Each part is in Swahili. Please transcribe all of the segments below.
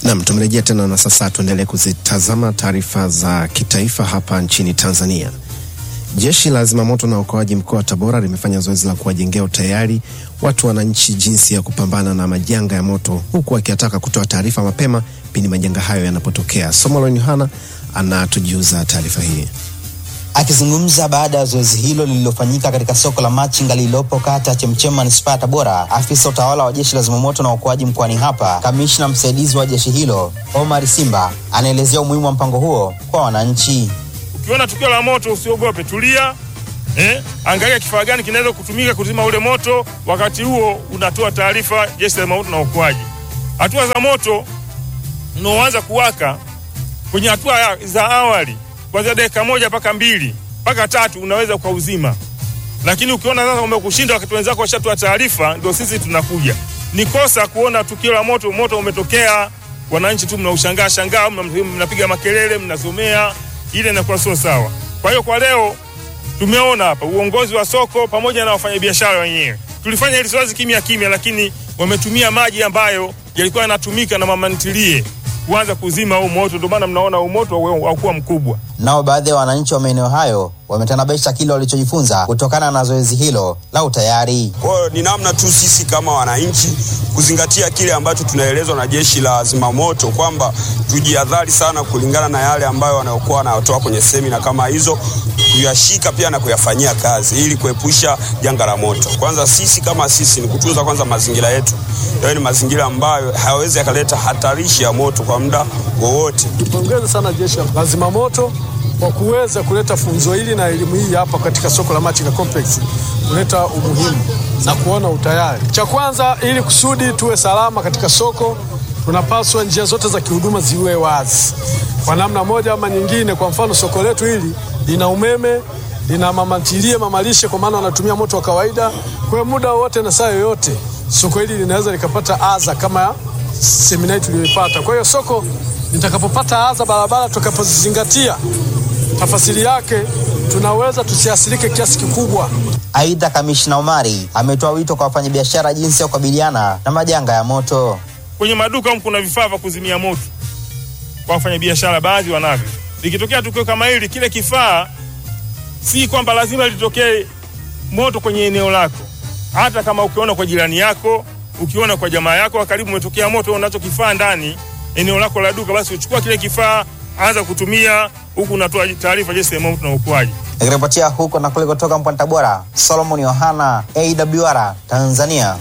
Nam, tumerejea tena na sasa tuendelee kuzitazama taarifa za kitaifa hapa nchini Tanzania. Jeshi la zimamoto na uokoaji mkoa wa Tabora limefanya zoezi la kuwajengea utayari watu wananchi jinsi ya kupambana na majanga ya moto, huku akiataka kutoa taarifa mapema pindi majanga hayo yanapotokea. Somolon Yohana anatujuza taarifa hii. Akizungumza baada ya zoezi hilo lililofanyika katika soko la Machinga lililopo kata ya Chemchem manispaa ya Tabora, afisa utawala wa jeshi la zimamoto na uokoaji mkoani hapa, kamishna msaidizi wa jeshi hilo Omar Simba anaelezea umuhimu wa mpango huo kwa wananchi. Ukiona tukio la moto usiogope, tulia eh, angalia kifaa gani kinaweza kutumika kuzima ule moto. Wakati huo unatoa taarifa jeshi la zimamoto na uokoaji. Hatua za moto unaoanza kuwaka kwenye hatua za awali kuanzia dakika moja mpaka mbili mpaka tatu unaweza ukauzima, lakini ukiona sasa umekushinda wakati wenzako washatoa taarifa, ndio sisi tunakuja. Ni kosa kuona tukio la moto, moto umetokea, wananchi tu mnaushangaa shangaa, mnapiga makelele, mnasomea, ile inakuwa sio sawa. Kwa hiyo kwa leo tumeona hapa uongozi wa soko pamoja na wafanyabiashara wenyewe tulifanya hili zoezi kimya kimya, lakini wametumia maji ambayo yalikuwa yanatumika na mama ntilie kuanza kuzima huu moto, ndio maana mnaona huu moto haukuwa mkubwa. Nao baadhi ya wananchi wa maeneo hayo wametanabaisha kile walichojifunza kutokana na zoezi hilo la utayari. Kwa hiyo ni namna tu sisi kama wananchi kuzingatia kile ambacho tunaelezwa na jeshi la zimamoto kwamba tujihadhari sana kulingana na yale ambayo wanaokuwa wanatoa kwenye semina kama hizo, kuyashika pia na kuyafanyia kazi ili kuepusha janga la moto. Kwanza sisi kama sisi ni kutunza kwanza mazingira yetu, yaani ni mazingira ambayo hayawezi yakaleta hatarishi ya moto kwa muda wowote. Tupongeze sana jeshi la zimamoto kwa kuweza kuleta funzo hili na elimu hii hapa katika soko la Machinga Complex, kuleta umuhimu na kuona utayari. Cha kwanza, ili kusudi tuwe salama katika soko, tunapaswa njia zote za kihuduma ziwe wazi kwa namna moja ama nyingine. Kwa mfano, soko letu hili lina umeme, lina mamantilie, mamalishe, kwa maana wanatumia moto wa kawaida. Kwa muda wote na saa yoyote soko hili linaweza likapata adha kama semina hii tuliyoipata. Kwa hiyo soko litakapopata adha, barabara tutakapozizingatia tafasiri yake tunaweza tusiathirike kiasi kikubwa. Aidha, kamishna Omari ametoa wito kwa wafanyabiashara jinsi ya kukabiliana na majanga ya moto. Kwenye maduka humu kuna vifaa vya kuzimia moto kwa wafanyabiashara, baadhi wanavyo. Likitokea tukio kama hili, kile kifaa si kwamba lazima litokee moto kwenye eneo lako. Hata kama ukiona kwa jirani yako, ukiona kwa jamaa yako wa karibu umetokea moto, unacho kifaa ndani eneo lako la duka, basi uchukua kile kifaa, anza kutumia huku unatoa taarifa jeshi la zimamoto na uokoaji. Nikiripotia huko na kule kutoka mkoani Tabora, Solomon Yohana, AWR Tanzania.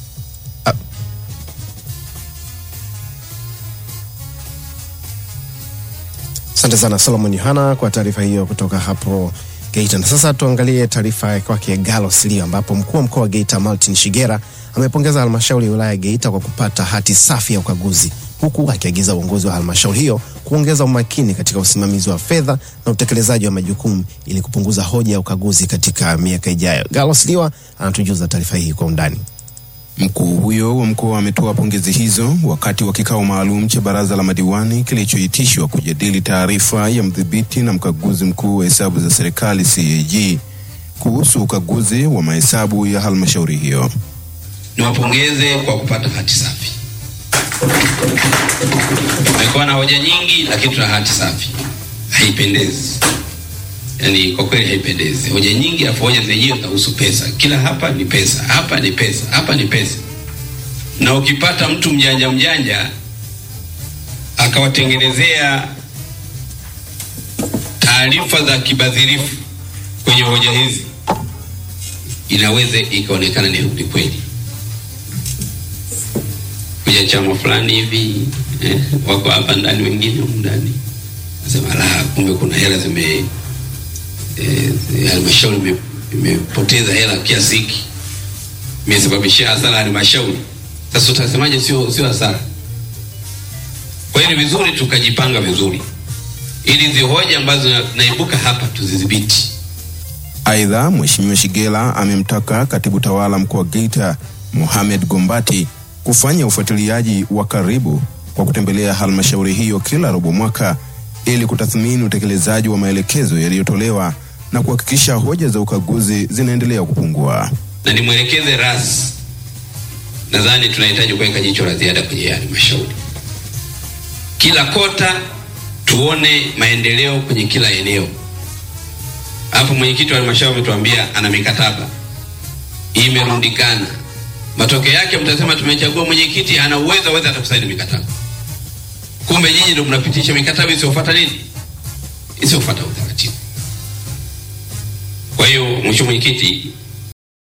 Asante sana Solomon Yohana kwa taarifa hiyo kutoka hapo Geita. Na sasa tuangalie taarifa ya kwake Galo Silio, ambapo mkuu wa mkoa wa Geita Martin Shigera amepongeza halmashauri ya wilaya ya Geita kwa kupata hati safi ya ukaguzi, huku akiagiza uongozi wa halmashauri hiyo kuongeza umakini katika usimamizi wa fedha na utekelezaji wa majukumu ili kupunguza hoja ya ukaguzi katika miaka ijayo. Galo Silio anatujuza taarifa hii kwa undani. Mkuu huyo wa mkoa ametoa pongezi hizo wakati wa kikao maalum cha baraza la madiwani kilichoitishwa kujadili taarifa ya mdhibiti na mkaguzi mkuu wa hesabu za serikali CAG kuhusu ukaguzi wa mahesabu ya halmashauri hiyo. Niwapongeze kwa kupata hati safi. Tumekuwa na hoja nyingi, lakini tuna hati safi. Haipendezi, yaani kwa kweli haipendezi. Hoja nyingi, afu hoja zenyewe zinahusu pesa. Kila hapa ni pesa, hapa ni pesa, hapa ni pesa. Na ukipata mtu mjanja mjanja akawatengenezea taarifa za kibadhirifu kwenye hoja hizi, inaweza ikaonekana ni kweli kuja chama fulani hivi eh, wako hapa ndani, wengine humu ndani nasema la, kumbe kuna hela zime halmashauri eh, imepoteza hela kiasi hiki, imesababishia hasara halmashauri. Sasa utasemaje? Sio sio hasara. Kwa hiyo ni vizuri tukajipanga vizuri, ili hizi hoja ambazo naibuka hapa tuzidhibiti. Aidha, Mheshimiwa Shigela amemtaka katibu tawala mkoa wa Geita Mohamed Gombati kufanya ufuatiliaji wa karibu kwa kutembelea halmashauri hiyo kila robo mwaka ili kutathmini utekelezaji wa maelekezo yaliyotolewa na kuhakikisha hoja za ukaguzi zinaendelea kupungua. Na nimwelekeze ras, nadhani tunahitaji kuweka jicho la ziada kwenye halmashauri kila kota tuone maendeleo kwenye kila eneo. Hapo mwenyekiti wa halmashauri ametuambia ana mikataba imerundikana. Matokeo yake mtasema tumechagua mwenyekiti ana uwezo aweza hata kusaini mikataba, kumbe nyinyi ndio mnapitisha mikataba isiyofuata nini, isiyofuata utaratibu. Kwa hiyo mheshimiwa mwenyekiti,